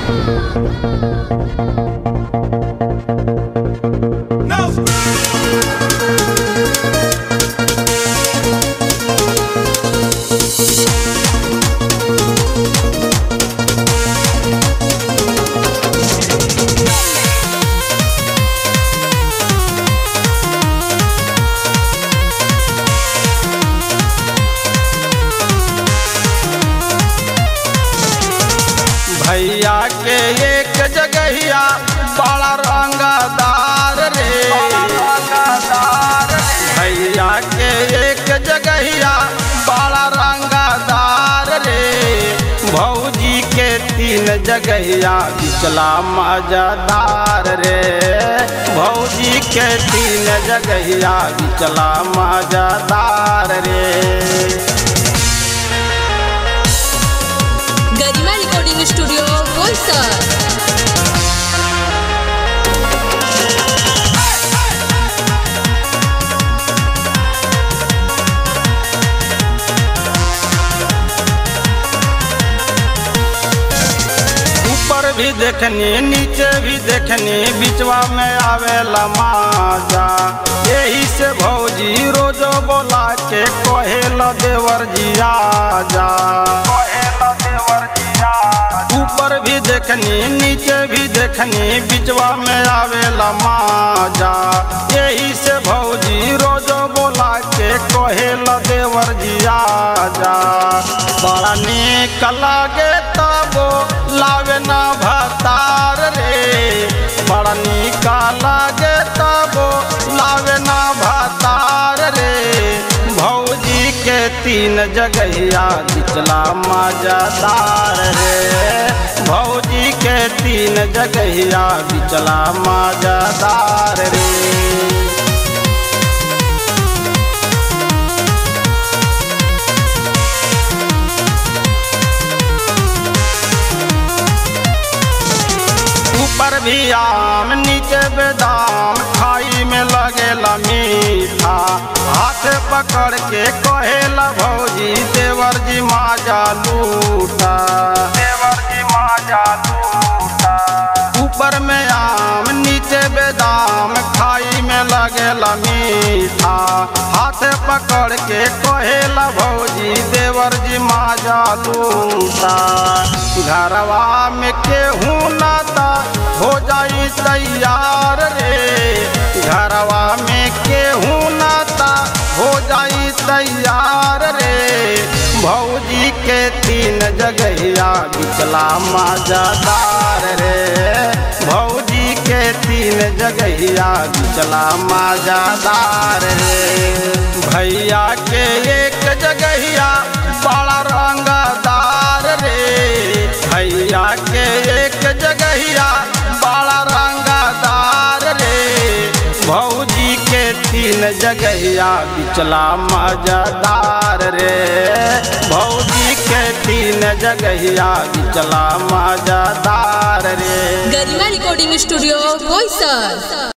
भैया के एक जगहिया बड़ा रंगदार रे भैया के एक जगहिया बड़ा रंगदार रे भौजी के तीन जगहिया बिचला मजादार रे भौजी के तीन जगहिया बिचला मजादार रे गरिमा रिकॉर्डिंग स्टूडियो बोईसर ऊपर भी देखनी नीचे भी देखनी बिचवा में आवेला माजा यही से भौजी रोजो बोला के कहेल देवर जिया जा देवर जिया ऊपर भी देखनी नीचे भी देखनी बिचवा में आवेला माजा यही से भौजी रोजो बोला के कहेल देवर जिया जा बड़ा नीक लागे तबो लावे ना भतार रे बड़ा नीक लागे तबो लावे ना भतार रे भौजी के तीन जगहिया बिचला मजादार रे भौजी के तीन जगहिया बिचला मजादार रे ऊपर भी आम नीचे बेदाम खाई में लगेला मीठा हाथ पकड़ के कहेला भौजी देवर जी माजा लूटा देवर जी माजा लूटा ऊपर में आम नीचे बेदाम खाई में लगेला मीठा हाथ पकड़ के कहेला भौजी देवर जी माजा लूटा घरवा में केहू नाता हो जाई तैयार रे घरवा में केहू नाता हो जाई तैयार रे भौजी के तीन जगहिया बिचला मजादार रे भौजी के तीन जगहिया बिचला मजादार रे भैया के एक जगहिया बड़ा रंगदार रे भैया के एक जगहिया बड़ा रंगदार रे भौजी के तीन जगहिया बिचला मजादार रे भौजी के तीन जगहिया बिचला मजादार रे गरिमा रिकॉर्डिंग स्टूडियो बोईसर